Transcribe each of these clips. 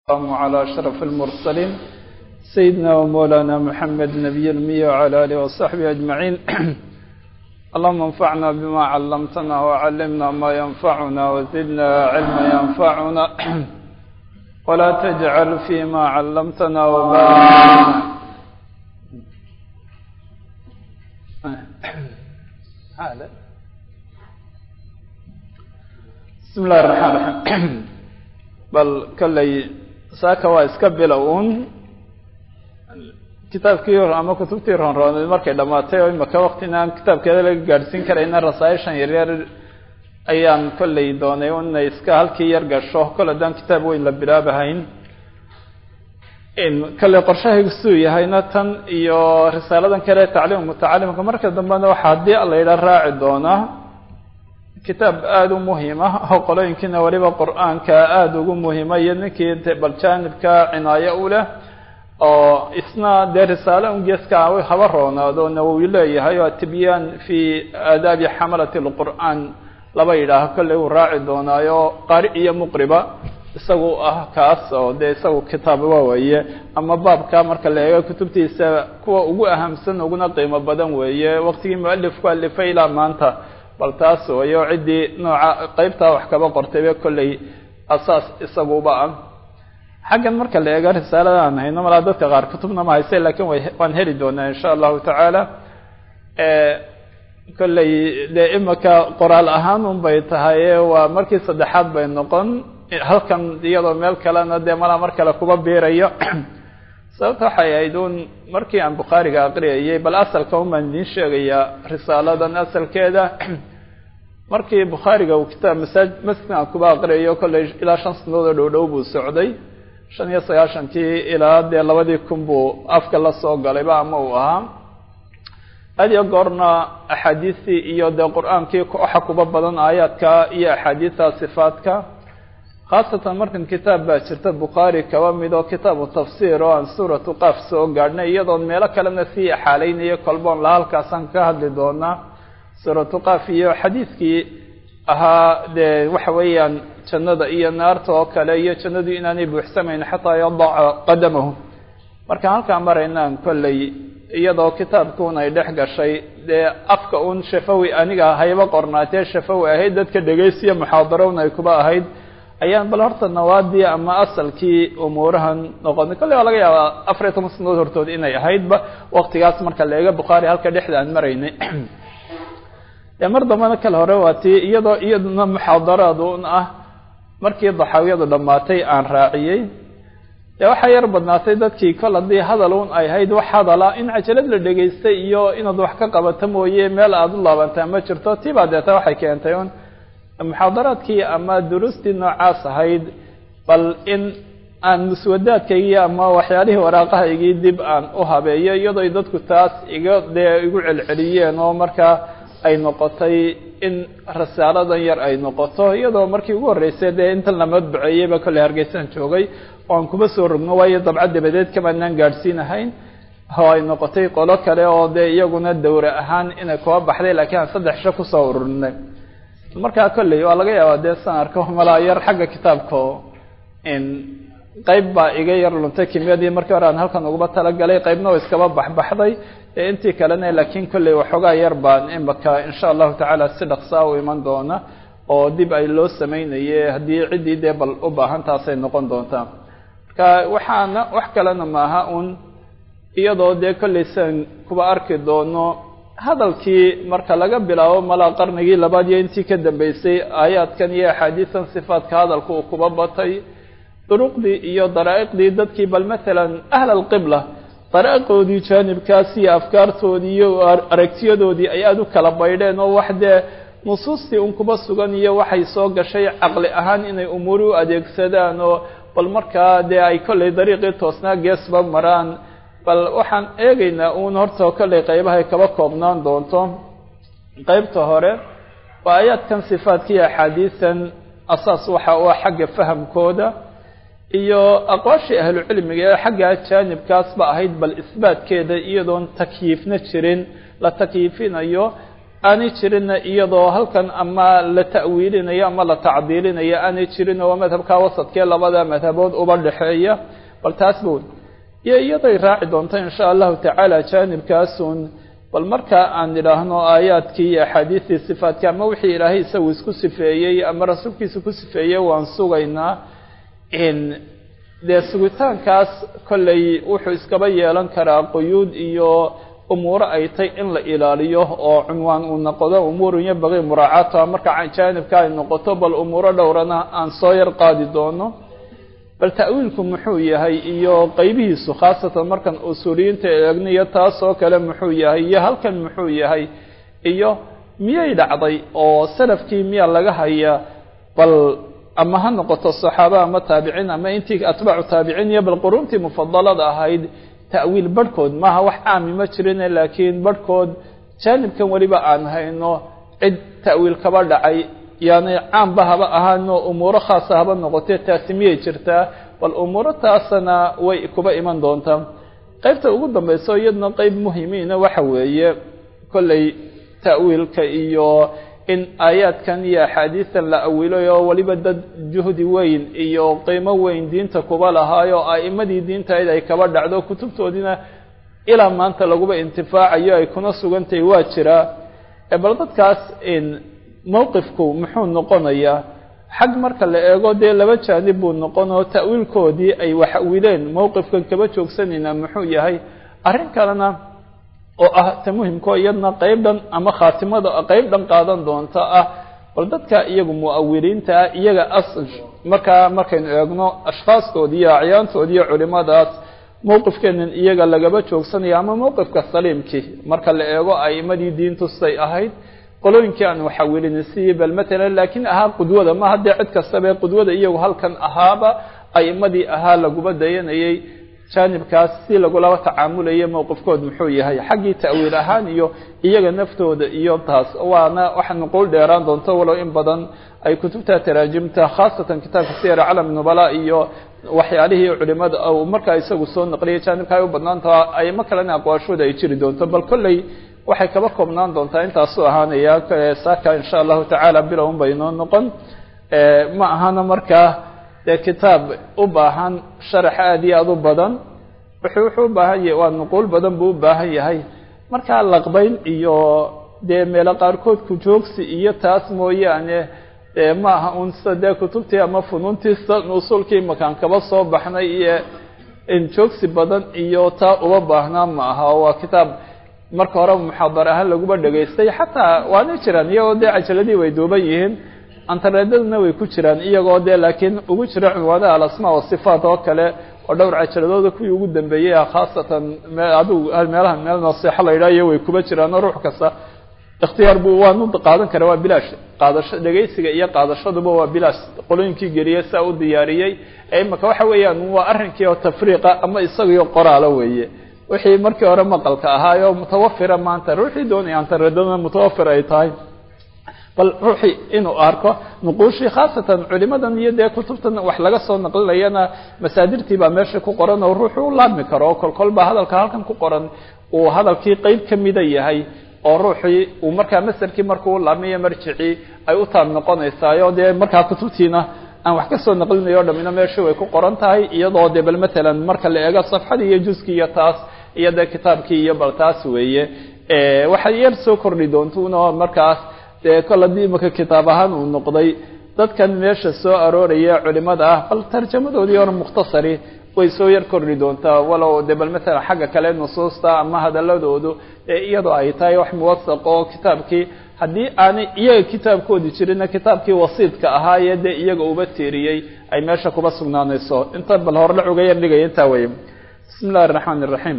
السلام على أشرف المرسلين سيدنا ومولانا محمد نبي المية وعلى آله وصحبه أجمعين اللهم انفعنا بما علمتنا وعلمنا ما ينفعنا وزدنا علما ينفعنا ولا تجعل فيما علمتنا وبارك هذا بسم الله الرحمن الرحيم bal kolley saaka waa iska bilow un kitaabkii ama kutubtii ronrooned markay dhamaatay oo imaka waktina aan kitaabkeeda laga gaadhsiin karayna rasaayishan yaryar ayaan kolley doonay inay iska halkii yar gasho kol haddaan kitaab weyn la bilaabahayn kolley qorshahaygu siduu yahayna tan iyo risaaladan kale tacliim mutacalimka marka dambena waxa haddii la yidhaa raaci doonaa kitaab aada u muhiima oo qolooyinkiina weliba qur-aanka aada ugu muhiima iyo ninkii bal jaanibka cinaayo u leh oo isna dee risaale un geeska haba roonaado nawowi leeyahay oo tibyaan fi aadaabi xamalati lqur'aan laba yidhaaho kolley uu raaci doonaayo qaari iyo muqriba isagu ah kaas oo dee isagu kitaab waaweeye ama baabka marka la eego kutubtiisa kuwa ugu ahamsan uguna qiimo badan weeye waqtigii mualifku alifay ilaa maanta bal taas wayo ciddii nooca qeybtaa wax kaba qortayba kolley asaas isaguba ah xaggan marka la eego risaalada aan hayno malaa dadka qaar kutubna ma hayse lakin way waan heli doonaa insha allahu tacaala kolley dee imika qoraal ahaan un bay tahay waa markii saddexaad bay noqon halkan iyadoo meel kalena dee malaa mar kale kuba biirayo sababta waxay ahayd un markii aan bukhaariga aqriyayay bal asalka un baan idiin sheegayaa risaaladan asalkeeda markii bukhaariga uu kitaab masaaj masjidka aan kuba aqriyayo kolley ilaa shan sanadood oo dhow dhow buu socday shan iyo sagaashankii ilaa dee labadii kun buu afka la soo galayba ama uu ahaa had iyo goorna axaadiistii iyo dee qur-aankii waxa kuba badan aayaadka iyo axaadiista sifaadka khaasatan markan kitaab baa jirta bukhaari kaba mid oo kitaabu tafsiir oo aan suuratu qaaf soo gaadhnay iyadoon meelo kalena sii axaalaynayo kolboon la halkaasaan ka hadli doonaa suuratu qaaf iyo xadiidkii ahaa dee waxa weeyaan jannada iyo naarta oo kale iyo jannadu inaanay buuxsamayn xataa yadaca qadamahu markaan halkaa maraynaan kolley iyadoo kitaabkuun ay dhex gashay dee afka un shafawi aniga hayba qornaatee shafawi ahayd dadka dhegaysiya muxaadarown ay kuba ahayd ayaan bal horta nawaadii ama asalkii umuurahan noqonay kolley waa laga yaabaa afar iyo toban sanadood hortood inay ahaydba waktigaas marka la eego bukhaari halka dhexda aan maraynay dee mar dambena kale hore waa tii iyadoo iyaduna muxaadaraad un ah markii daxaawiyadu dhammaatay aan raaciyey dee waxaa yar badnaatay dadkii kol haddii hadal un ay hayd wax hadala in cajalad la dhegaystay iyo inaad wax ka qabato mooye meel aada u laabantaa ma jirto tii baa deeta waxay keentay un muxaadaraadkii ama duruustii noocaas ahayd bal in aan muswadaadkaygii ama waxyaalihii waraaqahaygii dib aan u habeeyo iyadoo dadku taas iga dee igu celceliyeen oo markaa ay noqotay in rasaaladan yar ay noqoto iyadoo markii ugu horreysay dee intan la madbuceeyeyba kolley hargeysaan joogay oo aan kuma soo rogno waayo dabca dabadeed kamaanaan gaadhsiinahayn oo ay noqotay qolo kale oo dee iyaguna dawre ahaan inay kuba baxday laakiin aan saddex sho kusoo ururinay markaa kolley waa laga yaabaa dee san arko malaa yar xagga kitaabka qeyb baa iga yar luntay kimiyadii markii hore aan halkan uguba talagalay qeybna oo iskaba baxbaxday intii kalena laakiin kolley waxoogaa yar baan imaka insha allahu tacaala si dhaqsaa u iman doona oo dib ay loo sameynaye haddii ciddii dee bal u baahan taasay noqon doontaa marka waxaana wax kalena maaha un iyadoo dee kolley sian kuba arki doono hadalkii marka laga bilaabo malaa qarnigii labaad iyo intii ka dambeysay aayaadkan iyo axaadiistan sifaadka hadalka uu kuba batay duruqdii iyo daraa'iqdii dadkii bal matalan ahl alqibla daraa'iqoodii jaanibkaas iyo afkaartoodii iyo aragtiyadoodii ay aada u kala baydheen oo wax dee nusuustii un kuba sugan iyo waxay soo gashay caqli ahaan inay umuuri u adeegsadaan oo bal markaa dee ay kolley dariiqii toosnaa geesba maraan bal waxaan eegaynaa uun horta kolley qeybahay kaba koobnaan doonto qeybta hore waa aayaadkan sifaadkiiyo axaadiisan asaas waxa u ah xagga fahamkooda iyo aqwaashii ahlucilmiga ee xagga jaanibkaas ba ahayd bal isbaatkeeda iyadoon takyiifna jirin la takyiifinayo aanay jirinna iyadoo halkan ama la ta'wiilinayo ama la tacdiilinayo aanay jirin oo madhabka wasadkee labada madhabood uba dhexeeya bal taas ba iyo iyaday raaci doonto insha allahu tacaala jaanibkaasun bal marka aan idhaahno aayaadkii iyo axaadiistii sifaadka ama wixii ilaahay isagu isku sifeeyey ama rasuulkiisa ku sifeeyey waan sugaynaa dee sugitaankaas kolley wuxuu iskaba yeelan karaa quyuud iyo umuuro ay tay in la ilaaliyo oo cunwaan uu noqdo umuurun yabaqii muraacaatuha marka jaanibka ay noqoto bal umuuro dhowrana aan soo yar qaadi doono bal ta'wiilku muxuu yahay iyo qeybihiisu khaasatan markan usuuliyiinta eegniyo taas oo kale muxuu yahay iyo halkan muxuu yahay iyo miyay dhacday oo salafkii miya laga hayaa bal ama ha noqoto saxaaba ama taabiciin ama intii atbaacu taabiciin iyo bal quruntii mufadalada ahayd ta'wiil barhkood maaha wax caami ma jirine laakiin barhkood jaanibkan weliba aan hayno cid ta'wiil kaba dhacay yani caamba haba ahaano umuuro khaasa haba noqotee taasi miyay jirtaa bal umuuro taasana way kuba iman doontaa qeybta ugu dambayso iyadna qeyb muhimiina waxa weeye kolley ta'wiilka iyo in aayaadkan iyo axaadiistan la awilay oo weliba dad juhdi weyn iyo qiimo weyn diinta kuba lahaayo a'imadii diintayd ay kaba dhacdo kutubtoodiina ilaa maanta laguba intifaacayo ay kuna sugantahay waa jiraa bal dadkaas mowqifku muxuu noqonayaa xag marka la eego dee laba jaanib buu noqon oo ta'wiilkoodii ay wax awileen mowqifkan kaba joogsanaynaa muxuu yahay arrin kalena oo ah ta muhimkao iyadna qeyb dhan ama khaatimada qeyb dhan qaadan doonta ah bal dadka iyagu mu'awiliinta ah iyaga as markaa markaynu eegno ashkhaastoodi iyo acyaantoodi iyo culimadaas mowqifkeenan iyaga lagaba joogsanaya ama mowqifka saliimkii marka la eego a'imadii diintu say ahayd qolooyinkii aan waxawilina siiyey bal matalan laakiin ahaa qudwada ma haddee cid kastabe qudwada iyagu halkan ahaaba a'imadii ahaa laguba dayanayay jaanibkaas si lagulaba tacaamulaya mowqifkood muxuu yahay xaggii ta'wiil ahaan iyo iyaga naftooda iyo taas waana waxa nuquul dheeraan doonto walow in badan ay kutubta taraajimta khaasatan kitaabka siyar calam nubala iyo waxyaalihii culimada markaa isagu soo naqliyay jaanibka ay u badnaantaha aymo kalena aqwaashooda ay jiri doonto bal kolley waxay kaba koobnaan doontaa intaasu ahaanaya saaka insha allahu tacaala bilown bay inoo noqon ma ahana markaa dee kitaab u baahan sharax aada iyo aada u badan wuxuu wuxuu u baahan yahay waa nuquul badan buu u baahan yahay markaa laqbayn iyo dee meelo qaarkood ku joogsi iyo taas mooyaane ma aha un sida dee kutubtii ama funuuntii usuulkii makaan kaba soo baxnay iyo joogsi badan iyo taa uba baahnaa ma aha waa kitaab marka hore muxaadar ahaan laguba dhegaystay xataa waana jiraan iyagoo dee cajaladii way duuban yihiin antareedadana way ku jiraan iyagoo dee laakiin ugu jira cunwaanaha alasmaa wasifaat oo kale oo dhowr cajaladooda kuwii ugu dambeeyey ah khaasatan adigu meelaha meel nasiixo la yidhaha iyo way kuba jiraan oo ruux kasta ikhtiyaar buu waanu qaadan kara waa bilaash qaadasho dhegaysiga iyo qaadashaduba waa bilaash qolooyinkii geliyey saa u diyaariyey imaka waxa weeyaan waa arrinkii oo tafriiqa ama isagiyo qoraalo weeye wixii markii hore maqalka ahaayo mutawafira maanta ruuxii doonaya antareedadana mutawafir ay tahay bal ruuxii inuu arko nuquushii khaasatan culimadan iyo dee kutubtan wax laga soo naqlinayana masaadirtii baa meesha ku qoran oo ruuxu u laabmi karo oo kolkolba hadalka halkan ku qoran uu hadalkii qeyb ka mida yahay oo ruuxii uu markaa masarkii markuu u laabmayo marjicii ay u taab noqonaysaayo dee markaa kutubtiina aan wax ka soo naqlinayo o dhamina meeshii way ku qoran tahay iyadoo dee bal matalan marka la eego safxadii iyo juskii iyo taas iyo dee kitaabkii iyo bal taas weeye waxay yar soo kordhi doontuno markaas dee kol haddii imaka kitaab ahaan uu noqday dadkan meesha soo arooraya culimada ah bal tarjamadoodii hore mukhtasari way soo yar kordhi doontaa walow dee bal matalan xagga kale nusuusta ama hadaladoodu iyadoo ay tahay wax muwasaq oo kitaabkii haddii aanay iyaga kitaabkoodi jirina kitaabkii wasiidka ahaayee dee iyaga uba tiiriyey ay meesha kuba sugnaanayso inta bal hore la cuga yar dhigaya intaa weye bismi illahi الرaحman الرaحيم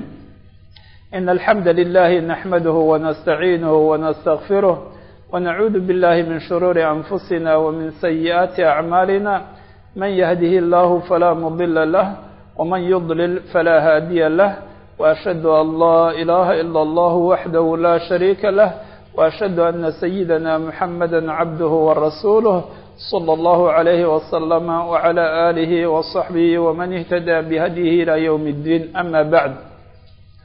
إن الحمد لله نحمده ونستعينه ونستغفره ونعوذ بالله من شرور أنفسنا ومن سيئات أعمالنا من يهده الله فلا مضل له ومن يضلل فلا هادي له وأشهد أن لا إله إلا الله وحده لا شريك له وأشهد أن سيدنا محمدا عبده ورسوله صلى الله عليه وسلم وعلى آله وصحبه ومن اهتدى بهديه إلى يوم الدين أما بعد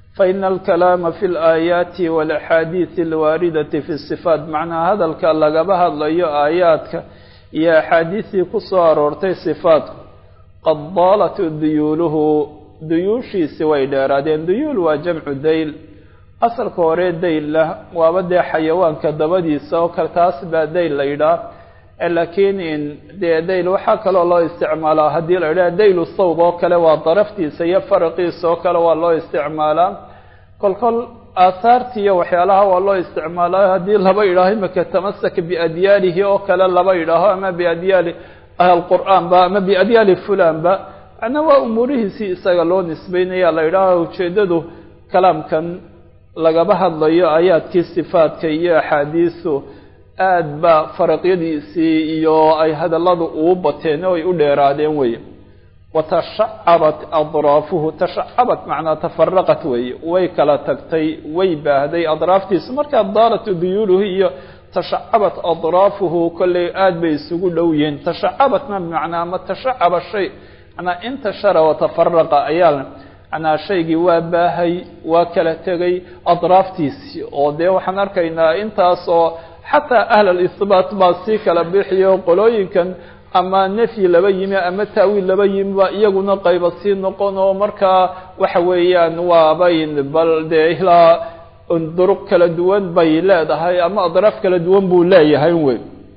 faina alkalaama fi laayaati walaxaadiidi alwaaridati fi sifaat macnaa hadalka lagaba hadlayo aayaadka iyo axaadiistii ku soo aroortay sifaatku qad daalat duyuuluhu duyuushiisi way dheeraadeen duyuul waa jamcu dayl asalka hore daylla waaba dee xayawaanka dabadiisa oo kale taas baa dayl la yidhaah laakiin dee dayl waxaa kaloo loo isticmaalaa haddii la yidhaha daylu sawb oo kale waa daraftiisa iyo faraqiisa oo kale waa loo isticmaalaa kol kol aahaarti iyo waxyaalaha waa loo isticmaalaa haddii laba yidhaaho imika tamasak biadyaalihi oo kale laba yidhaaho ama biadyaali ahlqur'aan ba ama biadyaali fulan ba macnaa waa umuurihiisii isaga loo nisbeynaya la yidhaaho ujeedadu kalaamkan lagaba hadlayo aayaadkii sifaadka iyo axaadiisu aad ba faraqyadiisii iyo ay hadalladu ugu bateen oo ay u dheeraadeen weye watashacabat adraafuhu tashacabat macnaa tafaraqat weeye way kala tagtay way baahday adraaftiisu markaa daarat duyuuluhu iyo tashacabat adraafuhu kolley aad bay isugu dhow yihiin tashacabatna bimacnaa ma tashacaba shay manaa intashara watafaraqa ayaa manaa shaygii waa baahay waa kala tegay adraaftiisii oo dee waxaan arkaynaa intaas oo xataa ahl alisbaat baa sii kala bixiyo qolooyinkan ama nefyi laba yimi ama taawiil laba yimi ba iyaguna qayba sii noqon oo markaa waxa weeyaan waabayn bal dee ilaa duruq kala duwan bay leedahay ama adraaf kala duwan buu leeyahay wey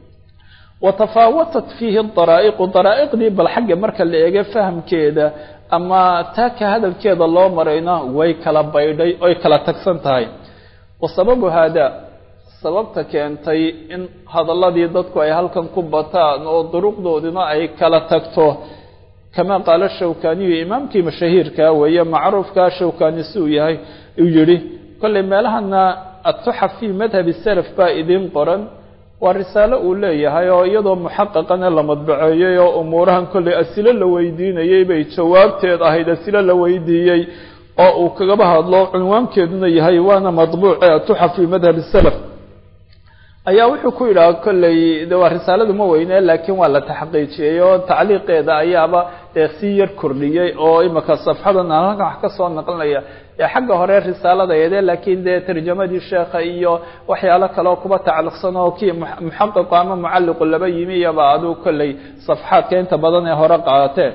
watafaawatat fiihi daraa'iqu daraa'iqdii bal xagga marka la eego fahamkeeda ama taaka hadalkeeda loo marayna way kala baydhay oy kala tagsan tahay wa sababu haada sababta keentay in hadalladii dadku ay halkan ku bataan oo duruqdoodina ay kala tagto kama qaala shawkaniyu imaamkii mashahiirkaa weeye macruufkaa shawkani si uu yahay uu yihi kolley meelahana atuxaf fii madhabi salaf baa idiin qoran waa risaalo uu leeyahay oo iyadoo muxaqaqana la madbaceeyey oo umuurahan kolley asilo la weydiinayey bay jawaabteed ahayd asilo la weydiiyey oo uu kagaba hadlo cunwaankeeduna yahay waana madbuuce atuxaf fii madhabi salaf ayaa wuxuu ku yidhaha kolley de waa risaaladu ma weyne laakiin waa la taxqiijiyey oo tacliiqeeda ayaaba dee sii yar kordhiyey oo imika safxadan aan halkan wax ka soo naqlinaya dee xagga hore risaalada eede laakiin dee tarjamadii sheekha iyo waxyaalo kaleoo kuba tacliqsan oo kii muxaqiqu ama mucalliqu laba yimi iyaba aduu kolley safxaadka inta badan ee hore qaadatee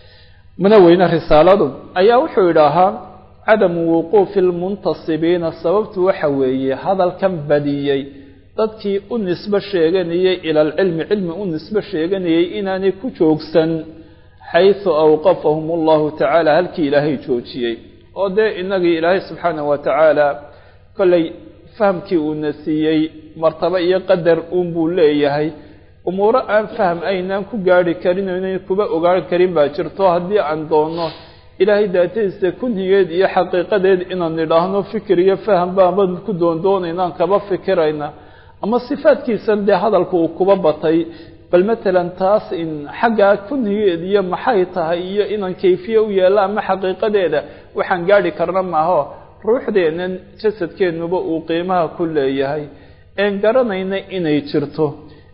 mana weyne risaaladu ayaa wuxuu yidhaahaa cadamu wuquufi lmuntasibiina sababtu waxa weeye hadalkan badiyey dadkii u nisbo sheeganayey ila alcilmi cilmi u nisbo sheeganayey inaanay ku joogsan xaysu awqafahum allahu tacaala halkii ilaahay joojiyey oo dee inagii ilaahay subxaanahu wa tacaala kolley fahamkii uuna siiyey martabo iyo qadar uunbuu leeyahay umuuro aan faham aynaan ku gaarhi karin o inayn kuba ogaan karin baa jirto haddii aan doonno ilaahay daatadiisa kunhigeed iyo xaqiiqadeed inaan nidhaahno fikir iyo faham baaban ku doondoonaynaan kaba fikirayna ama sifaadkiisan dee hadalka uu kuba batay bal matalan taas in xaggaa kunhigeed iyo maxay tahay iyo inaan kayfiye u yeello ama xaqiiqadeeda waxaan gaadhi karna maaho ruuxdeennan jasadkeennuba uu qiimaha ku leeyahay een garanayna inay jirto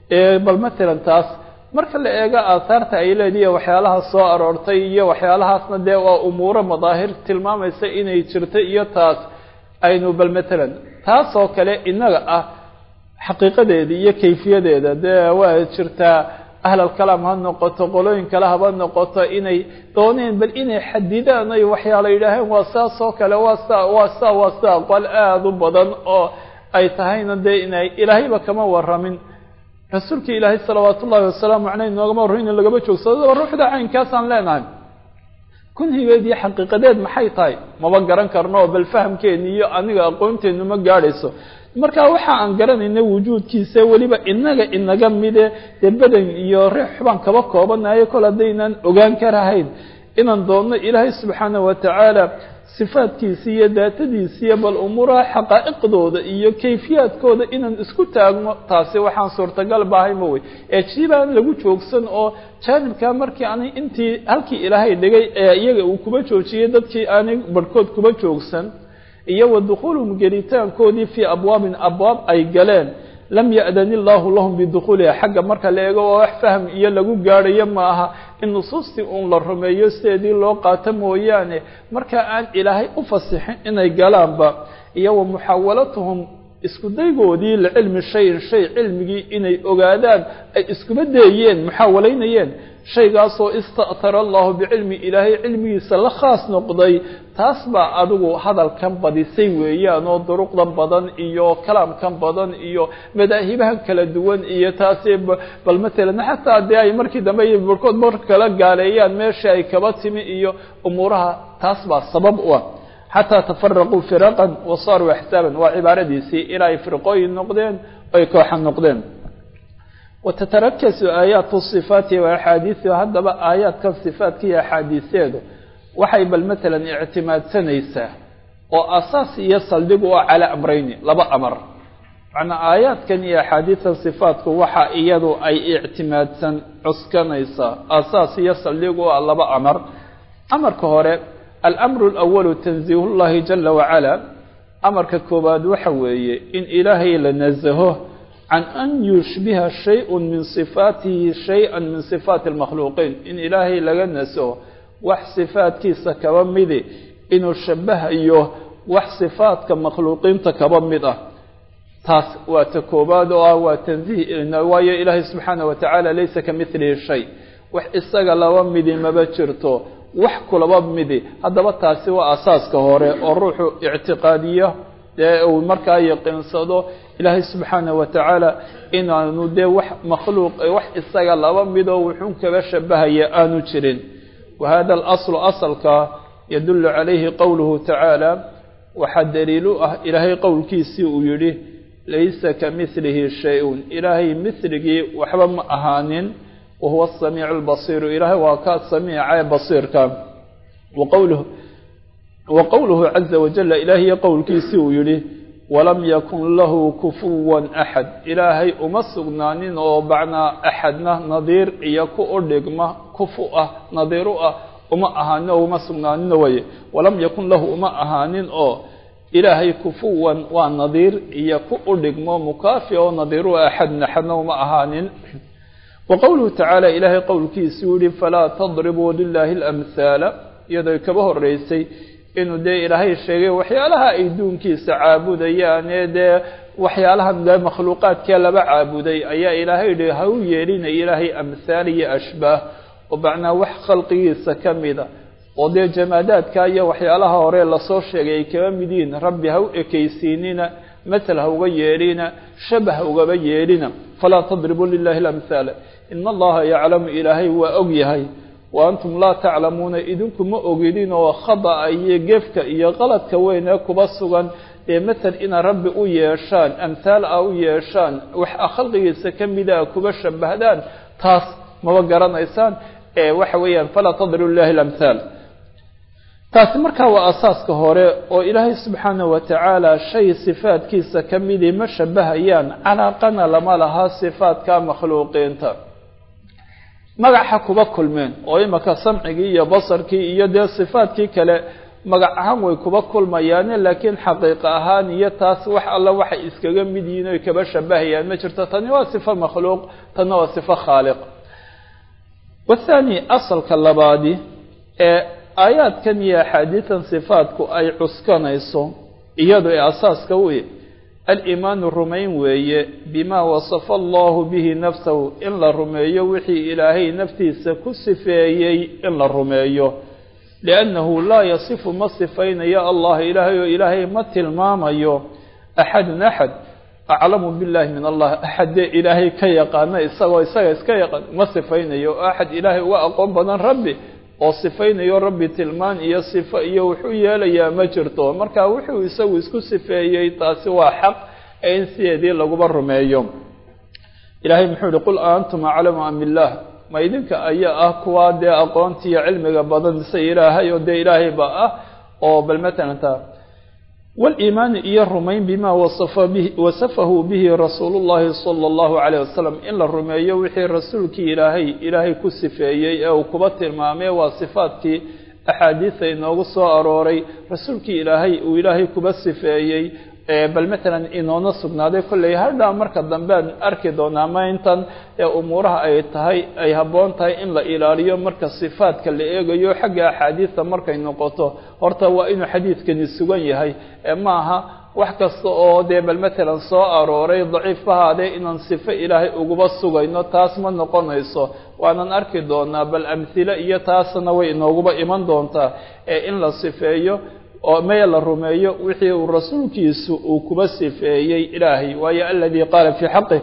bal matalan taas marka la eego aahaarta ay leedihiy waxyaalaha soo aroortay iyo waxyaalahaasna dee waa umuuro madaahir tilmaamaysa inay jirto iyo taas aynu bal matalan taas oo kale inaga ah xaqiiqadeeda iyo kayfiyadeeda dee waa jirtaa ahlalkalaam ha noqoto qolooyin kale haba noqoto inay dooneen bal inay xadidaan ay waxyaala yidhaaheen waa saas oo kale waa sa waa sa waa sa qol aada u badan oo ay tahayna dee inay ilaahayba kama waramin rasuulka ilaahay salawaat ullahi wasalaamu caleyh noogama warramin in lagaba joogsado ruuxda caynkaasaan leenahay kunhigeed iyo xaqiiqadeed maxay tahay maba garan karno oo bal fahamkeeni iyo aniga aqoonteenu ma gaadhayso marka waxa aan garanayna wujuudkiisa weliba inaga inaga mide dee badan iyo reex xubaan kaba koobanayo kol haddaynaan ogaan karahayn inaan doonno ilaahay subxaana wa tacaala sifaadkiisi iyo daatadiisi iyo bal umuuraha xaqaa'iqdooda iyo kayfiyaadkooda inaan isku taagno taasi waxaan suurtagal bahay ma wey ee jibaan lagu joogsan oo jaanibkaa markii aanay intii halkii ilaahay dhigay ee iyaga uu kuba joojiyey dadkii aanay barhkood kuba joogsan iyo wa dukhuuluhum gelitaankoodii fii abwaabin abwaab ay galeen lam ya'dan illaahu lahum bidukhuuliha xagga marka la eego waa wax fahm iyo lagu gaadhayo ma aha in nusuustii uun la rumeeyo sideedii loo qaato mooyaane marka aan ilaahay u fasixin inay galaanba iyo wa muxaawalatuhum isku daygoodii licilmi shayin shay cilmigii inay ogaadaan ay iskuma dayeen muxaawalaynayeen shaygaasoo ista'tara allahu bicilmi ilaahay cilmigiisa la khaas noqday taas baa adigu hadalkan badisay weeyaan oo duruqdan badan iyo kalaamkan badan iyo madaahibahan kala duwan iyo taasi bal matalan xataa dee ay markii dambe barkood mar kala gaaleeyaan meeshii ay kaba timi iyo umuuraha taas baa sabab u ah xataa tafaraquu firaqan wa saaruu axsaaban waa cibaaradiisii ilaa ay firqooyin noqdeen ay kooxa noqdeen watatarakasu aayaatu sifaati wa axaadiisu haddaba aayaadkan sifaadka iyo axaadiiseedu waxay bal matalan ictimaadsanaysaa oo asaas iyo saldhig u ah calaa amrayni laba amar macnaa aayaadkan iyo axaadiistan sifaatku waxa iyadu ay ictimaadsan cuskanaysaa asaas iyo saldhig u ah laba amar amarka hore alamru alawalu tanziihu llahi jala wacala amarka koowaad waxa weeye in ilaahay la nasaho can an yushbiha shay-un min sifaatihi shay-an min sifaati almakhluuqiin in ilaahay laga nasaho wax sifaadkiisa kaba midi inuu shabahayo wax sifaadka makhluuqiinta kaba mid ah taas waa ta koowaad oo ah waa tanziih waayo ilaahay subxaana wa tacaala laysa ka midlihi shay wax isaga laba midi maba jirto wax kulaba midi haddaba taasi waa asaaska hore oo ruuxu ictiqaadiyo dee uu markaa yaqiinsado ilaahay subxaana wa tacaala inaanu dee wax makhluuq wax isaga laba midoo wuxuun kaba shabahaya aanu jirin wa hada alaslu asalka yadullu calayhi qowluhu tacaala waxaa daliil u ah ilaahay qowlkiisii uu yidhi laysa ka midlihi shay-un ilaahay midligii waxba ma ahaanin wahuwa asamiicu albasiiru ilaahay waa ka samiica ee basiirka waqowluhu wa qowluhu caza wajala ilaahiy qowlkiisii uu yidhi walam yakun lahu kufuwan axad ilaahay uma sugnaanin oo bacnaa axadna nadiir iyo ku u dhigma kufu ah nadiir u ah uma ahaanin oo uma sugnaanino waye walam yakun lahu uma ahaanin oo ilaahay kufuwan waa nadiir iyo ku u dhigmo mukaafi oo nadiir u axadna axadna uma ahaanin wa qowluhu tacaala ilaahay qowlkiisuu yihi falaa tadribuu lilaahi alamhaala iyadoo kaba horeysay inuu dee ilaahay sheegay waxyaalaha ay duunkiisa caabudayaan ee dee waxyaalahan dee makhluuqaadkee laba caabuday ayaa ilaahay yihi ha u yeelina ilaahay amhaal iyo ashbaah oo macnaa wax khalqigiisa ka mida oo dee jamaadaadka iyo waxyaalaha hore lasoo sheegay ay kaba mid yihiin rabbi ha u ekaysiinina matal ha uga yeelina shabah ha ugaba yeelina falaa tadribuu lilahi alamhaala ina allaha yaclamu ilaahay waa og yahay wa antum laa taclamuuna idinku ma ogidin oo khada'a iyo gefka iyo qaladka weyn ee kuba sugan dee matal inaad rabbi u yeeshaan amhaal a u yeeshaan wax a khalqigiisa ka mida a kuba shabahdaan taas maba garanaysaan ee waxa weeyaan falaa tadribu lilahi alamhaal taasi markaa waa asaaska hore oo ilaahay subxaana wa tacaala shay sifaadkiisa ka midii ma shabahayaan calaaqana lama laha sifaadka makhluuqiinta magaxa kuba kulmeen oo imaka samcigii iyo basarkii iyo dee sifaadkii kale magac ahaan way kuba kulmayaane laakiin xaqiiqa ahaan iyo taas wax alla waxay iskaga mid yihiin oy kaba shabahayaan ma jirto tani waa sifo makhluuq tanna waa sifo khaaliq wathaani asalka labaadi ee aayaadkan iyo axaadiidan sifaadku ay cuskanayso iyadu ee asaaska u aliimaanu rumayn weeye bimaa wasafa allahu bihi nafsahu in la rumeeyo wixii ilaahay naftiisa ku sifeeyey in la rumeeyo liannahu laa yasifu ma sifaynayo allah ilaahay oo ilaahay ma tilmaamayo axadun axad aclamu billahi min allah axadee ilaahay ka yaqaana isagoo isaga iska yaqaan ma sifaynayo oo axad ilaahay uga aqoon badan rabbi oo sifaynayo rabbi tilmaan iyo sifo iyo wuxuu yeelayaa ma jirto marka wuxuu isagu isku sifeeyey taasi waa xaq ee in sideedii laguba rumeeyo ilaahay muxuu yihi qul aantum aclamu am billah ma idinka ayaa ah kuwaa dee aqoontiiyo cilmiga badan mise ilaahay oo dee ilaahay ba ah oo bal matalan ta waliimaani iyo rumayn bimaa wasafa bihi wasafahu bihi rasuulu llahi sala allahu calayh wasalam in la rumeeyo wixii rasuulkii ilaahay ilaahay ku sifeeyey ee uu kuba tilmaamay waa sifaadkii axaadiisa inoogu soo arooray rasuulkii ilaahay uu ilaahay kuba sifeeyey bal matalan inoona sugnaaday kolley hadhaa marka dambe aan arki doonaa ama intan umuuraha ay tahay ay habboon tahay in la ilaaliyo marka sifaadka la eegayo xagga axaadiista markay noqoto horta waa inuu xadiidkani sugan yahay ma aha wax kasta oo dee bal matalan soo arooray daciifahaadee inaan sifo ilaahay uguba sugayno taas ma noqonayso waanan arki doonaa bal amhile iyo taasna way inooguba iman doontaa ee in la sifeeyo oo maya la rumeeyo wixii uu rasuulkiisu uu kuba sifeeyey ilaahay waayo aladii qaala fii xaqih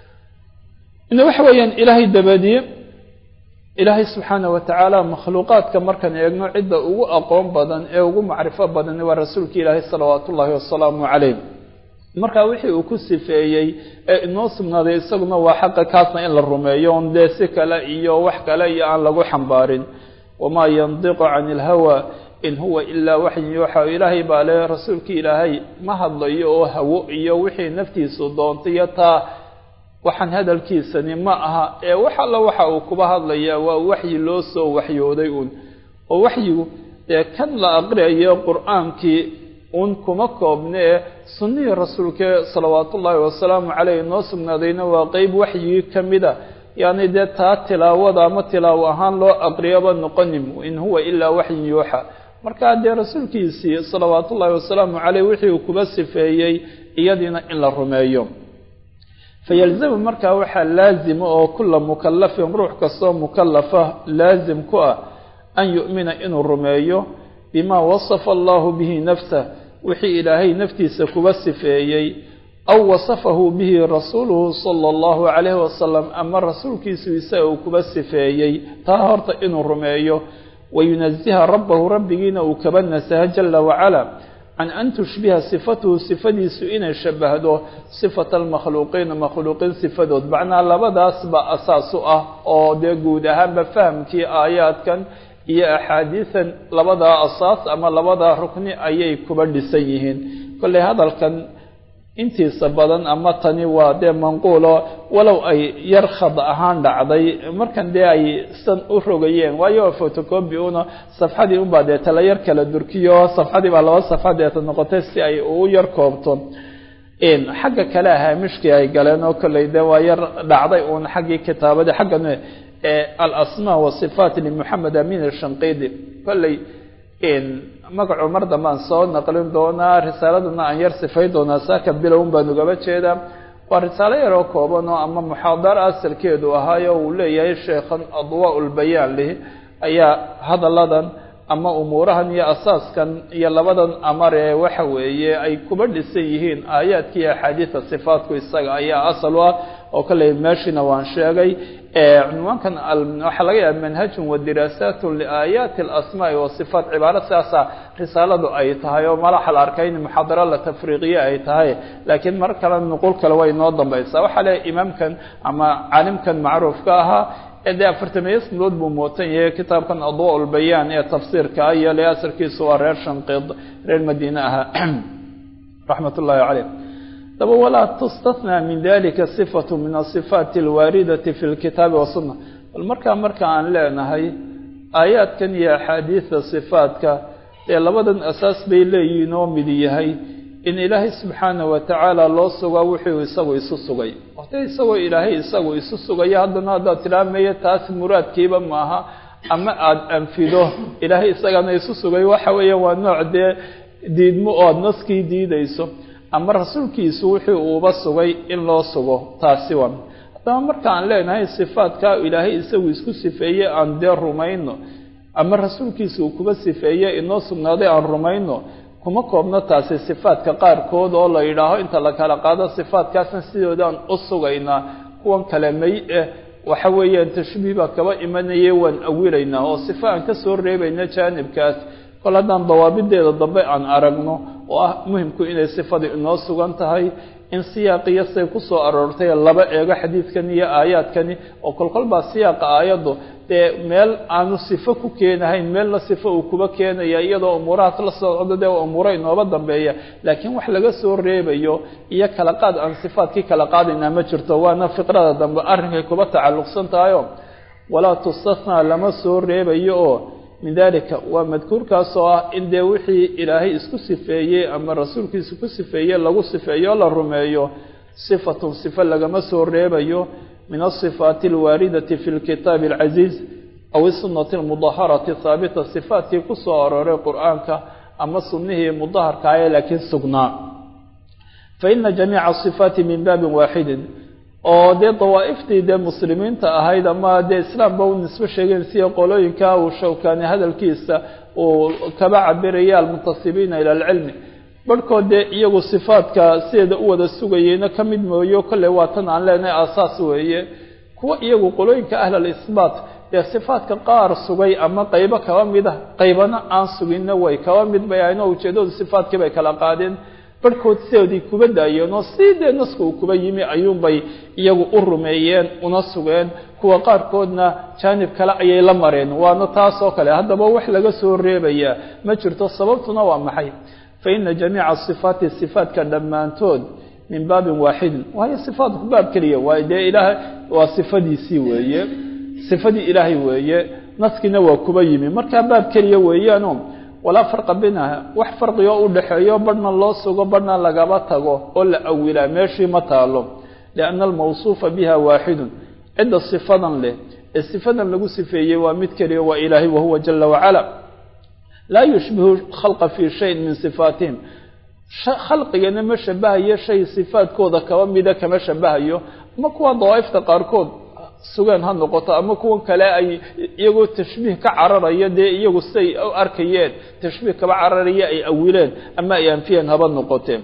ina waxa weeyaan ilaahay dabadiye ilaahay subxaana wa tacaala makhluuqaadka markaan eegno cidda ugu aqoon badan ee ugu macrifo badan waa rasuulka ilaahay salawaatu ullaahi wasalaamu calayh marka wixii uu ku sifeeyey ee inoo sugnaaday isaguna waa xaqa kaasna in la rumeeyo on dee si kale iyo wax kale iyo aan lagu xambaarin wamaa yandiqu cani ilhawa in huwa ilaa waxyin yuuxa ilaahay baa le rasuulkii ilaahay ma hadlayo oo hawo iyo wixii naftiisu doontay iyo taa waxaan hadalkiisani ma aha ee wax alla waxa uu kuba hadlayaa waa waxyi loo soo waxyooday uun oo waxyigu dee kan la aqriyayo qur-aankii uun kuma koobne ee sunnihii rasuulke salawaatu ullaahi wasalaamu caleyh noo sugnaadayna waa qeyb waxyigii ka mida yacni dee taa tilaawada ama tilaawo ahaan loo aqriyaba noqonim in huwa ilaa waxyin yuuxa markaa dee rasuulkiisii salawaatu ullaahi wasalaamu caleyh wixii uu kuba sifeeyey iyadiina in la rumeeyo fayalzamu markaa waxaa laazima oo kula mukalafin ruux kastoo mukalafa laazim ku ah an yu'mina inuu rumeeyo bimaa wasafa allahu bihi nafsah wixii ilaahay naftiisa kuba sifeeyey aw wasafahu bihi rasuuluhu sala allahu calayhi wasalam ama rasuulkiisu isaga uu kuba sifeeyey taa horta inuu rumeeyo wayunaziha rabbahu rabbigiina uu kaba nasaha jala wacala can an tushbiha sifatuhu sifadiisu inay shabahdo sifata almakhluuqiina makhluuqiin sifadood macnaa labadaas ba asaas u ah oo dee guud ahaanba fahamkii aayaadkan iyo axaadiisan labadaa asaas ama labadaa rukni ayay kuba dhisan yihiin kolley hadalkan intiisa badan ama tani waa dee manquulo walow ay yar khad ahaan dhacday markan dee ay san u rogayeen waayo photocopi una safxadii unbaa dee tala yar kala durkiyo safxadii baa laba safxa deeta noqotay si ay u yar koobto xagga kale haamishkii ay galeen oo kolley dee waa yar dhacday uun xaggii kitaabadii xaggan alasmaa wasifaat limoxamed amin ashanqidi kolley magacu mar dambaan soo naqlin doonaa risaaladana aan yar sifayn doonaa saaka bilown baan ugaba jeedaa waa risaalo yaroo kooban oo ama muxaadaro asalkeedu ahaayo uu leeyahay sheekhan adwaa lbayaan lih ayaa hadalladan ama umuurahan iyo asaaskan iyo labadan amar ee waxa weeye ay kuba dhisan yihiin aayaadkii axaadiida sifaatku isaga ayaa asal u ah oo kale meeshiina waan sheegay cunwaankan waxaa laga yaaba manhajun wa diraasaatun liaayaati alasmaai wasifaat cibaaro sidaasa risaaladu ay tahay oo malaxa la arkay in muxaadaro la tafriiqiye ay tahay laakiin mar kale nuqul kale way noo dambaysaa waxaa leeyahy imaamkan ama caalimkan macruufka ahaa ee dee afartamiyo sanadood buu mootan yahay kitaabkan adwa lbayaan ee tafsiirka iyo le asalkiisu waa reer shanqid reer madiine ahaa raxmat ullaahi caleyh daba walaa tustathnaa min dalika sifatu min asifaati alwaaridati fi lkitaabi wasunna bal markaa marka aan leenahay aayaadkan iyo axaadiida sifaadka dee labadan asaas bay leeyihiin oo mid yahay in ilaahay subxaana wa tacaala loo sugaa wuxuu isagu isu sugay wate isagoo ilaahay isagu isu sugaya haddana haddaad tilmaamaya taas muraadkiiba maaha ama aada anfido ilaahay isagana isu sugay waxa weeya waa nooc dee diidmo oo aada naskii diidayso ama rasuulkiisu wixii uuba sugay in loo sugo taasi waa haddaba markaan leenahay sifaadka ilaahay isagu isku sifeeye aan dee rumayno ama rasuulkiisa uu kuba sifeeye inoo sugnaaday aan rumayno kuma koobno taasi sifaadka qaarkood oo la yidhaaho inta la kala qaado sifaadkaasna sidoodaan u sugaynaa kuwan kale may eh waxa weeyaan tashbiih baa kaba imanaya waan awilaynaa oo sifa aan ka soo reebayna jaanibkaas kol haddaan dawaabideeda dambe aan aragno oo ah muhimku inay sifadii inoo sugan tahay in siyaaqiyo say ku soo aroortay laba eego xadiidkani iyo aayaadkani oo kolkol baa siyaaqa aayaddu dee meel aanu sifo ku keenahayn meelna sifo uu kuba keenaya iyadoo umuurahaas la socdo dee umuuro inooba dambeeya laakiin wax laga soo reebayo iyo kala qaad aan sifaadkii kala qaadaynaa ma jirto waana fiqrada dambe arrinkay kuba tacalluqsan tahayo walaa tustathnaa lama soo reebayo oo min dalika waa madkuurkaas oo ah in dee wixii ilaahay isku sifeeyey ama rasuulkiisa ku sifeeyey lagu sifeeyo la rumeeyo sifatun sifo lagama soo reebayo min asifaati alwaaridati fi lkitaabi alcasiiz aw isunati almudaharati haabita sifaatkii ku soo arooray qur-aanka ama sunnihii mudaharka aye laakiin sugnaa fa ina jamiica asifaati min baabin waaxidin oo dee dawaa'iftii dee muslimiinta ahayd ama dee islaamba u nisbo sheegeen sida qolooyinka uu shawkaani hadalkiisa uu kaba cabiraya almuntasibiina ila alcilmi barhkood dee iyagu sifaadka sideeda u wada sugayeyna ka mid mooyo kolley waa tan aan leenahay aasaas weeye kuwa iyagu qolooyinka ahl alisbaat dee sifaadka qaar sugay ama qaybo kaba mid ah qaybana aan suginna way kaba mid bay ahayn oo ujeedadu sifaadkii bay kala qaadeen barhkood sidoodii kuba daayeen oo si dee naska uu kuba yimi ayuunbay iyagu u rumeeyeen una sugeen kuwa qaarkoodna jaanib kale ayay la mareen waana taas oo kale haddaba wax laga soo reebayaa ma jirto sababtuna waa maxay fa ina jamiica sifaati sifaatka dhammaantood min baabin waaxidin waayo sifaatku baab keliya waayo dee ilaahay waa sifadiisii weeye sifadii ilaahay weeye naskiina waa kuba yimi markaa baab keliya weeyaano walaa farqa binaha wax farqigo u dhexeeyo barhna loo sugo barhna lagaba tago oo la awilaa meeshii ma taalo lianna almawsuufa biha waaxidun cidda sifadan leh ee sifadan lagu sifeeyey waa mid keliya waa ilaahay wahuwa jala wacala laa yushbihu khalqa fii shayin min sifaatihim khalqigana ma shabahayo shay sifaadkooda kaba mida kama shabahayo ama kuwa dawaa'ifta qaarkood sugeen ha noqoto ama kuwan kale ay iyagoo tashbiih ka cararaya dee iyagu siay u arkayeen tashbiih kaba cararaya ay awileen ama ay anfiyeen haba noqoteen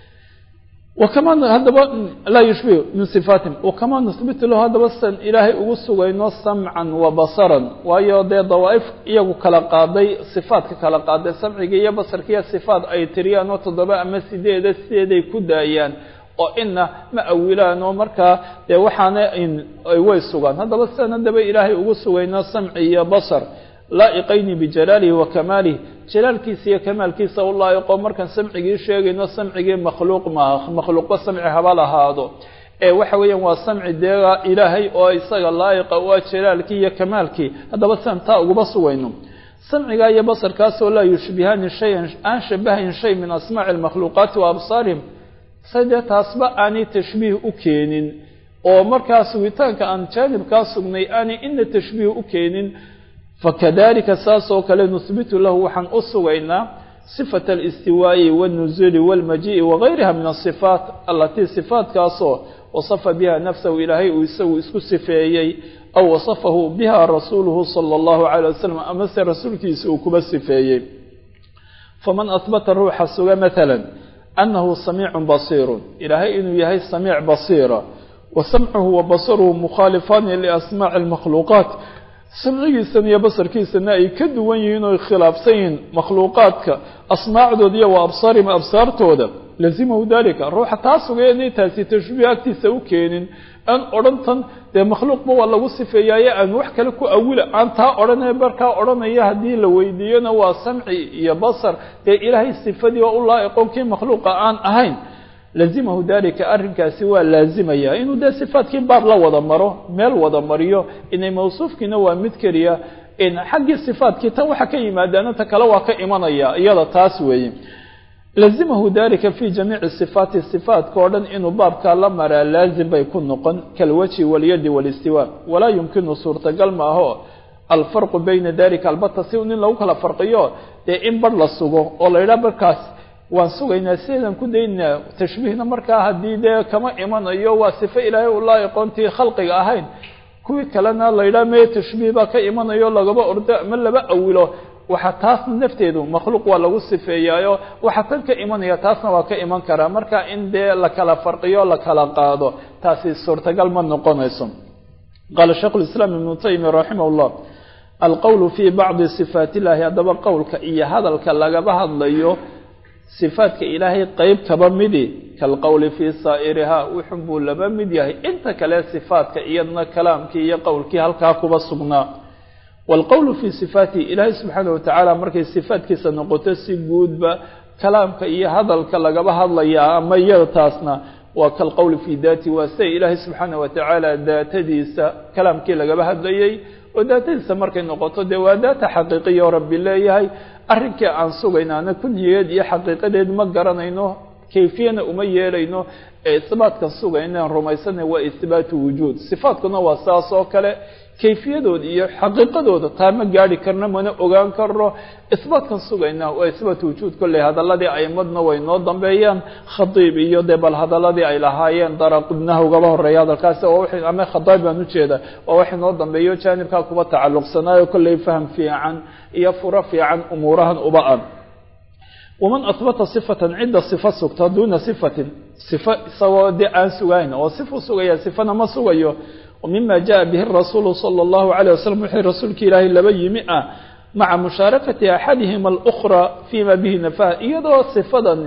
wakama haddaba laa yushbihu min sifaatihim wakama nuhbitu lahu haddaba san ilaahay ugu sugayno samcan wa basaran waayo dee dawaa'if iyagu kala qaaday sifaadka kala qaaday samciga iyo basarkiiyo sifaad ay tiriyaan oo toddoba ama sideeda sideeday ku daayaan oo ina ma awilaan oo markaa dee waxaana way sugaan haddaba sidan haddaba ilaahay ugu sugayno samci iyo basar laa'iqayni bijalaalihi wa kamaalihi jalaalkiisa iyo kamaalkiisa u laa'iqo markaan samcigii sheegayno samcigii makhluuq maaha makhluuqba samci haba lahaado ee waxa weeyaan waa samci deega ilaahay oo isaga laa'iqa u ah jalaalkii iyo kamaalkii haddaba sidan taa ugaba sugayno samciga iyo basarkaasoo laa yushbihaani shayan aan shabahayn shay min asmaaci almakhluuqaati wa absaarihim sadee taasba aanay tashbiih u keenin oo markaa sugitaanka aan jaanibkaa sugnay aanay ina tashbiih u keenin fakadalika saas oo kale nuhbitu lahu waxaan u sugaynaa sifata alistiwaa'i wاlnuzuuli wاlmajii'i wagayriha min asifaat alatii sifaatkaasoo wasafa biha nafsahu ilaahay uu isagu isku sifeeyey aw wasafahu biha rasuuluhu salى اllahu عalيه wasalam amase rasuulkiisa uu kuba sifeeyey faman ahbata ruuxa suga maala أنه سميع بصير إلهي إنه يهي سميع بصيرة وسمعه وبصره مخالفان لأسماع المخلوقات سمعيسن iyo basarkiisana ay ka duwan yihiin oo khilaafsan makhluuqaadka asmaacdooda wa absaarihim absaartooda lazimahu dalika ruuxa taa sugay inay taasi tashbiih agtiisa u keenin aan odhantan dee makhluuqba waa lagu sifeeyaaye aan wax kale ku awila aan taa odhanaya barkaa odhanaya haddii la weydiiyona waa samci iyo basar dee ilaahay sifadii oo u laa'iqon kii makhluuqa aan ahayn lazimahu dalika arrinkaasi waa laazimaya inuu dee sifaadkii baab la wada maro meel wada mariyo inay mawsuufkiina waa mid keliya in xaggii sifaadkii tan waxa ka yimaadaana ta kale waa ka imanaya iyada taas weeye lazimahu dalika fi jamiici sifaati sifaatka oo dhan inuu baabkaa la maraa laazim bay ku noqon kalwajhi walyadi walistiwaa walaa yumkinu suurtagal maaho alfarqu bayna dalika albata si in lagu kala farqiyo dee in bar la sugo oo la yidhaha barkaas waan sugaynaa sideedan ku daynaa tashbiihna markaa haddii dee kama imanayo waa sifo ilaahay u laa'iqoontii khalqiga ahayn kuwii kalena la yidhaha mee tashbiih baa ka imanayo lagaba ordo ama laba awilo waxaa taasna nafteedu makhluuq waa lagu sifeeyaayo waxaa tan ka imanaya taasna waa ka iman karaa marka in dee la kala farqiyo la kala qaado taasi suurtagal ma noqonayso qaala sheikhu lislaam ibnu taymiya raximah llah alqowlu fii bacdi sifaat illahi haddaba qowlka iyo hadalka lagaba hadlayo sifaadka ilaahay qeyb kaba midi kalqowli fii saa'irihaa wuxun buu laba mid yahay inta kale sifaadka iyadna kalaamkii iyo qowlkii halkaa kuba sugnaa waalqowlu fii sifaatihi ilaahay subxaana watacaala markay sifaadkiisa noqoto si guudba kalaamka iyo hadalka lagaba hadlayaa ama iyada taasna waa kalqowli fii daati waa siday ilaahay subxaana watacaala daatadiisa kalaamkii lagaba hadlayey oo daatadiisa markay noqoto dee waa daata xaqiiqiya oo rabbi leeyahay arrinkii aan sugaynaana kunyigeed iyo xaqiiqadeed ma garanayno kayfiyana uma yeelayno ee isbaatkan sugaynan rumaysana waa isbaatu wujuud sifaatkuna waa saas oo kale kayfiyadooda iyo xaqiiqadooda taa ma gaari karno mana ogaan karno isbaatkan sugayna waa isbaat wujuud kolley hadaladii aimadna way noo dambeeyaan khadiib iyo dee bal hadaladii ay lahaayeen daraqudnaha ugaba horeeya hadalkaasi oo ama khadaib baan ujeeda waa wax inoo dambeeyo jaanibkaa kuba tacalluqsanaayo kolley faham fiican iyo furo fiican umuurahan uba an waman ahbata sifatan cidda sifa sugta duuna sifatin sifa isagoo dee aan sugayn oo sifu sugaya sifana ma sugayo mima jaءa bihi rasuulu salى اllahu عalيه waslm wixii rasuulka ilaahay laba yimi ah maca mushaarakati axadihima alأkhra fima bihi nafah iyadoo sifadan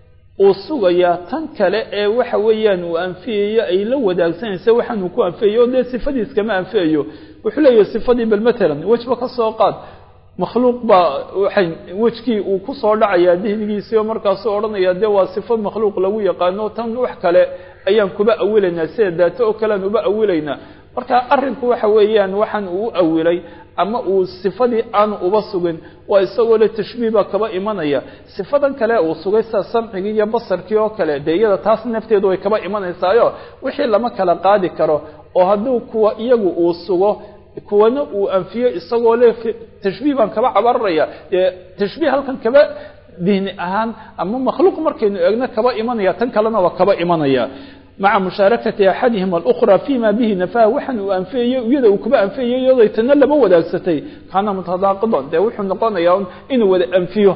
uu sugaya tan kale ee waxa weeyaan uu anfiyayo ay la wadaagsanaysa waxaan uu ku anfiyayo o dee sifadiis kama anfiyayo wuxuu leeyahay sifadii bal matalan wejba ka soo qaad makhluuq baa waxay wejkii uu kusoo dhacayaa dihnigiisii oo markaasuu odhanaya dee waa sifo makhluuq lagu yaqaano tan wax kale ayaan kuba awilaynaa sida daato oo kalean uba awilaynaa marka arrinku waxa weeyaan waxaan uu awilay ama uu sifadii aanu uba sugin waa isagoo le tashbiih baa kaba imanaya sifadan kale uu sugay sida samcigii iyo basarkii oo kale dee iyada taas nafteedu way kaba imanaysaayo wixii lama kala qaadi karo oo hadduu kuwa iyagu uu sugo kuwana uu anfiyo isagoo le tashbiih baan kaba cabararaya dee tashbiih halkan kaba dihni ahaan ama makhluuq markaynu eegno kaba imanaya tan kalena waa kaba imanaya maca mushaarakati axadihim alأkhra fima bihi nafah waxaan uu anfiyayo iyada uu kuba anfiyayo iyaday tana lama wadaagsatay kaana mutadaaqidan dee wuxuu noqonayaa inuu wada anfiyo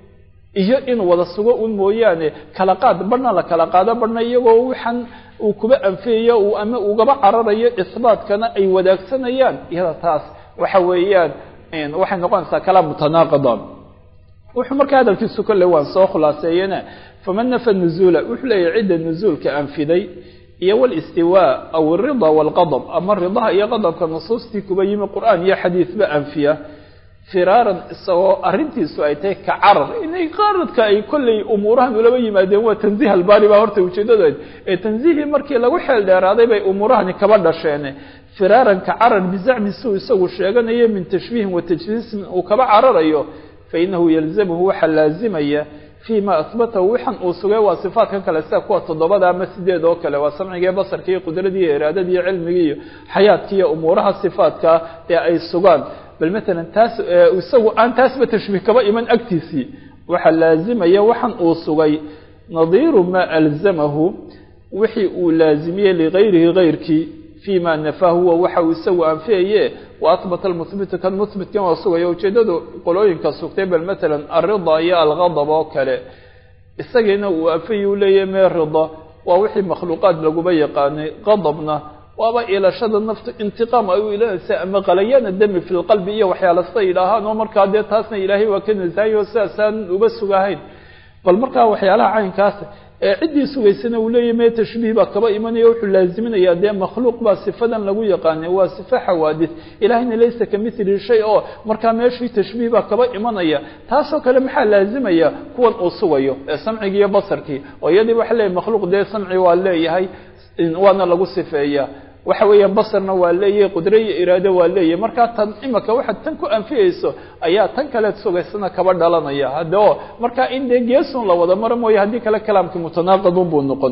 iyo inuu wada sugo un mooyaane kala qaad barhna la kala qaado barhna iyagoo waxaan uu kuba anfiyayo ama ugaba cararayo isbaatkana ay wadaagsanayaan iyada taas waxa weeyaan waxay noqonaysaa kalaam mutanaaqidan wuxuu markaa hadalkiisu kolle waan soo khulaaseeyena faman nafa nuzuula wuxuu leeyahy cidda nuzuulka anfiday iyo walistiwaa aw alrida waalqadab ama ridaha iyo qadabka nusuustii kuba yimi qur'aan iyo xadiisba anfiya firaaran isagoo arrintiisu ay tahay ka carar inay qaaradka ay kolley umuurahan ulaba yimaadeen waa tanziih albaari baa horta ujeedadood ee tanziihii markii lagu xeel dheeraaday bay umuurahani kaba dhasheen firaaran ka carar bizacmi suu isagu sheeganayo min tashbiihin wa tajliisin uu kaba cararayo fainahu yalzamhu waxaa laazimaya fii ma ahbatahu waxan uu sugay waa sifaatkan kale sida kuwa toddobada ama sideed oo kale waa samcigiiyo basarki iyo qudradii iyo iraadadii iyo cilmigii iyo xayaadkii iyo umuuraha sifaadka ee ay sugaan bal matalan taas isagu aan taasba tashbiih kaba iman agtiisii waxaa laazimaya waxan uu sugay nadiiru maa alzamahu wixii uu laazimiyey ligayrihi gayrkii fima nafaa huwa waxa uu isagu anfiyaye wa ahbata almuhbitu kan muhbitkan waa sugaya ujeedadu qolooyinka sugtay bal matalan alrida iyo algadab oo kale isagiina uu anfiya u leeyahy mee rida waa wixii makhluuqaad laguba yaqaanay qadabna waaba ilashada naftu intiqaam ay u ilanaysa ama qalayana dami fi lqalbi iyo waxyaala sida yidhaahaan oo markaa dee taasna ilaahay waa ka nasahayo sidaasaan uba sugahayn bal markaa waxyaalaha caynkaas ee ciddii sugaysana uu leeyahy mee tashbiih baa kaba imanaya wuxuu laaziminayaa dee makhluuq baa sifadan lagu yaqaanay waa sifa xawaadis ilahayna laysa ka mithli shay oo markaa meeshii tashbiih baa kaba imanaya taasoo kale maxaa laazimaya kuwan uu sugayo ee samcigii iyo basarkii oo iyadii waxa leeyahy makhluuq dee samci waa leeyahay waana lagu sifeeya waxa weeyaan basarna waa leeyahay qudre iyo iraado waa leeyahay markaa tan imaka waxaad tan ku anfiyeyso ayaa tan kaleed sugaysana kaba dhalanaya hadde o markaa in dee geesun la wada maro mooye haddii kale kalaamkii mutanaaqidun buu noqon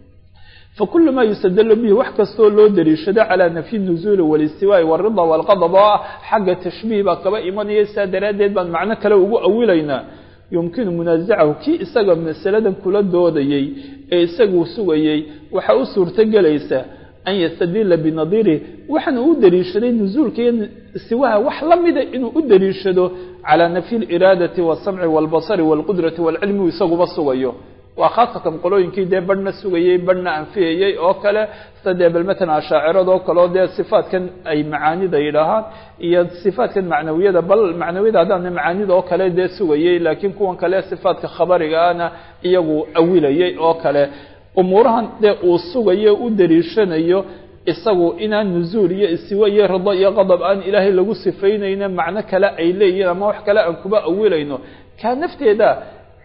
fakulu ma yustadlu bihi wax kastoo loo daliishado calaa nafyi nuzuuli walistiwaa'i walrida walqadab oo ah xagga tashbiih baa kaba imanaya sidaa daraaddeed baan macno kale ugu awilaynaa yumkinu munaasacahu kii isaga masaladan kula doodayey ee isagu sugayey waxaa u suurto gelaysa an yastadila binadiirihi waxaana u daliishaday nuzuulka iyo siwaha wax la mida inuu u daliishado calaa nafyi liraadati wasamci walbasari walqudrati walcilmi isaguba sugayo waa khaasatan qolooyinkii dee badhna sugayey badhna anfiyayey oo kale sida dee bal matalan ashaacirada oo kale oo dee sifaatkan ay macaanida yidhaahaan iyo sifaatkan macnawiyada bal macnawiyada haddaan macaanida oo kale dee sugayey laakiin kuwan kale sifaatka khabariga ana iyagu awilayey oo kale umuurahan dee uu sugayo u daliishanayo isagu inaan nuzuul iyo istiwa iyo rido iyo qadab aan ilaahay lagu sifaynayno macno kale ay leeyihiin ama wax kale aan kuba awilayno kaa nafteeda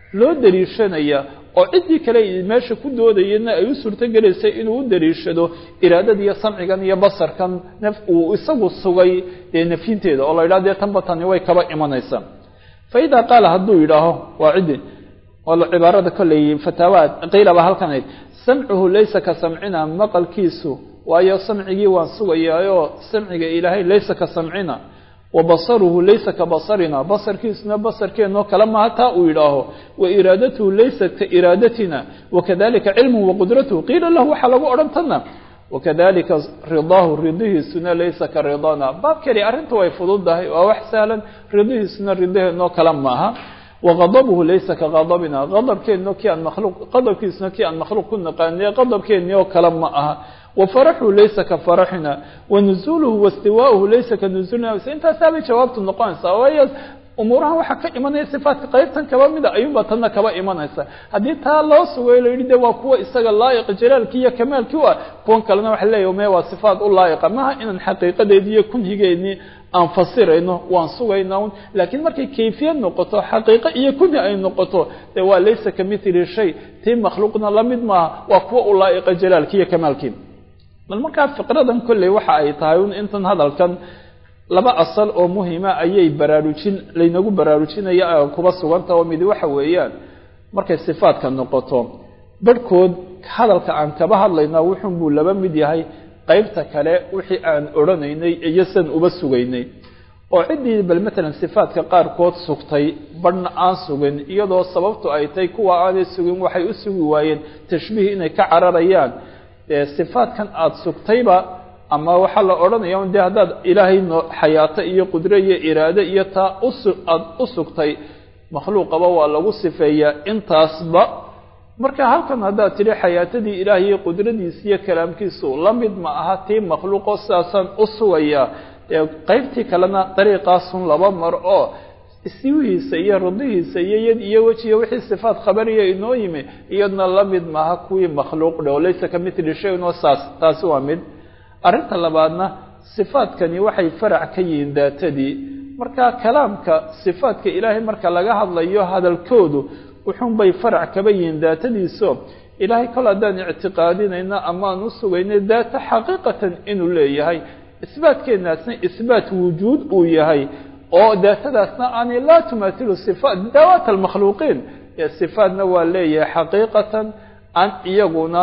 loo dariishanaya oo ciddii kale meesha ku doodayana ay u suurtogelaysay inuu u dariishado iraadada iyo samcigan iyo basarkan naf uu isagu sugay dee nafyinteeda oo la yidhaha dee tanba tani way kaba imanaysaa fa idaa qaala hadduu yidhaaho waa ciddi oo cibaarada kolley fataawaad qiilaba halkan ayd samcuhu laysa ka samcina maqalkiisu waayo samcigii waan sugayaayoo samciga ilaahay laysa ka samcina wa basaruhu laysa ka basarina basarkiisuna basarkeenoo kale maha taa uu yidhaaho wa iraadatuhu laysat ka iraadatina wakadalika cilmuhu waqudratuhu qiila lahu waxaa lagu odhan tanna wakadalika ridaahu ridihiisuna laysa ka ridana baabkani arrinta way fududahay waa wax sahlan ridihiisuna ridaheenoo kale maaha waqadabuhu laysa ka qadabina qadabkeenno kii aan makhluuq qadabkiisuna kii aan makhluuq ku naqaaniye qadabkeennii oo kale ma aha wafaraxuhu laysa ka faraxina wanuzuuluhu wastiwaauhu laysa ka nuzuulina intaasaabay jawaabtu noqonaysaa waayo umuurahan waxaa ka imanaya sifaatka qaybtan kaba mida ayuunba tanna kaba imanaysa haddii taa loo sugayo la yidhi de waa kuwa isaga laa'iqa jalaalkii iyo kamaalkii u ah kuwan kalena waxa leeyahy me waa sifaat u laa'iqa maha inaan xaqiiqadeedii iyo kunhigeennii aan fasirayno waan sugaynaa un laakiin markay kayfiyad noqoto xaqiiqo iyo kunhi ay noqoto dee waa laysa ka mithli shay tii makhluuqna lamid maaha waa kuwa u laa'iqa jalaalkii iyo kamaalkii bal markaa fiqradan kolley waxa ay tahay un intan hadalkan laba asal oo muhima ayay baraarujin laynagu baraarujinaya kuba suganta oo midi waxa weeyaan markay sifaadka noqoto barhkood hadalka aan kaba hadlaynaa wuxun buu laba mid yahay qaybta kale wixii aan odhanaynay iyo san uba sugaynay oo ciddii bal matalan sifaadka qaarkood sugtay badhna aan sugin iyadoo sababtu ay tahay kuwa aanay sugin waxay u sugi waayeen tashbiih inay ka cararayaan sifaadkan aada sugtayba ama waxaa la odhanaya de haddaad ilaahay no xayaato iyo qudre iyo iraade iyo taa usu aada u sugtay makhluuqaba waa lagu sifeeyaa intaasba marka halkan haddaad tidhi xayaatadii ilaah iyo qudradiisa iyo kalaamkiisu la mid ma aha tii makhluuqoo sidaasaan u sugayaa dee qaybtii kalena dariiqaasun laba mar oo siwihiisa iyo ridihiisa iyo yad iyo wejiga wixii sifaat khabariya inoo yimi iyadna la mid maaha kuwii makhluuq dhe oo laysa ka mithli shayin oo saas taasi waa mid arrinta labaadna sifaadkani waxay farac ka yihiin daatadii marka kalaamka sifaadka ilaahay marka laga hadlayo hadalkoodu wuxuunbay farac kaba yihiin daatadiiso ilaahay kol haddaan ictiqaadinayna amaan u sugaynay daata xaqiiqatan inuu leeyahay isbaatkeenaasna isbaat wujuud uu yahay oo daatadaasna aanay laa tumaatilu sifaat dawaat almakhluuqiin sifaatna waa leeyahay xaqiiqatan aan iyaguna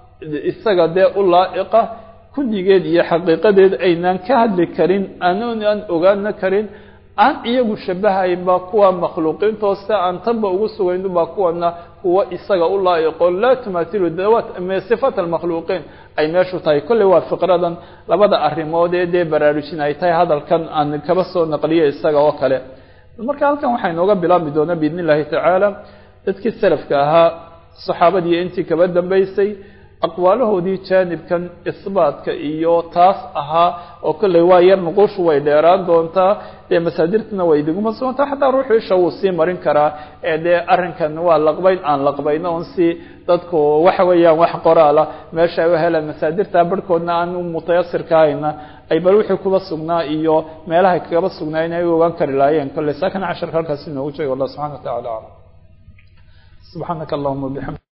isaga dee u laa'iqa kunyigeed iyo xaqiiqadeed aynaan ka hadli karin aanaan ogaana karin aan iyagu shabahaynba kuwa makhluuqiintoo se aan tanba ugu sugaynba kuwana kuwa isaga u laa'iqo laa tumaatilu dawaat sifaat almakhluuqiin ay meeshu tahay kolley waa fiqradan labada arrimood ee dee baraarujin ay tahay hadalkan aan kaba soo naqliyo isaga oo kale marka halkan waxaa inooga bilaabmi doonaa biidn illahi tacaala dadkii salafka ahaa saxaabadii intii kaba dambaysay aqwaalahoodii jaanibkan isbaatka iyo taas ahaa oo kolley waa yar nuqushu way dheeraan doontaa dee masaadirtana way diguma sugantaa xataa ruuxu isha wuu sii marin karaa ee dee arrinkan waa laqbayn aan laqbayno on si dadku waxa weeyaan wax qoraala meesha ay u helaan masaadirta barhkoodna aan u mutayasirka hayna ay bal wixii kuba sugnaa iyo meelahay kagaba sugnaa inay u ogaan kari lahaayeen kolley saakan casharka halkaas inoogu jeega wallah subxana wa tacala aclam subxaanaka allahuma bixamd